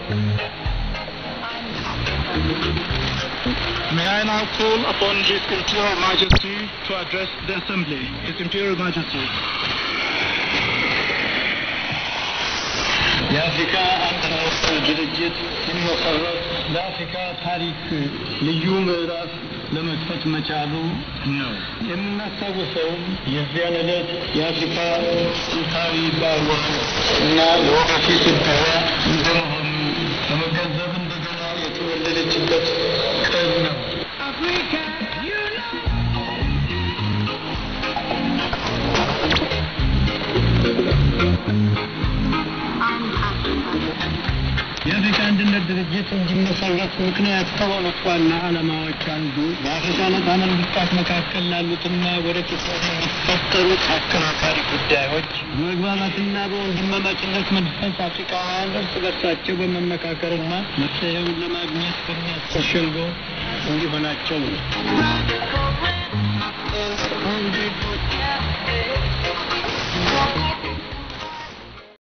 May I now call upon His Imperial Majesty to address the Assembly. His Imperial Majesty. የአፍሪካ አንድነት ድርጅት ሲመሰረት ለአፍሪካ ታሪክ ልዩ ምዕራፍ ለመክፈት መቻሉ ነው። የምናስታውሰውም የዚያን ዕለት የአፍሪካ ጥንታዊ ባወቅ እና ለወደፊት እድዋ እንደመሆኑ በመገንዘብ እንደገና የተወለደችበት ቀን ነው። የአፍሪካ አንድነት ድርጅት እንዲመሰረት ምክንያት ከሆኑት ዋና ዓላማዎች አንዱ በአፍሪካ ነጻ መንግስታት መካከል ላሉትና ወደፊት ለሚፈጠሩት አከራካሪ ጉዳዮች በመግባባትና በወንድማማችነት መንፈስ አፍሪካውያን እርስ በርሳቸው በመመካከርና መፍትሄውን ለማግኘት በሚያስችል ሸንጎ እንዲሆናቸው ነው።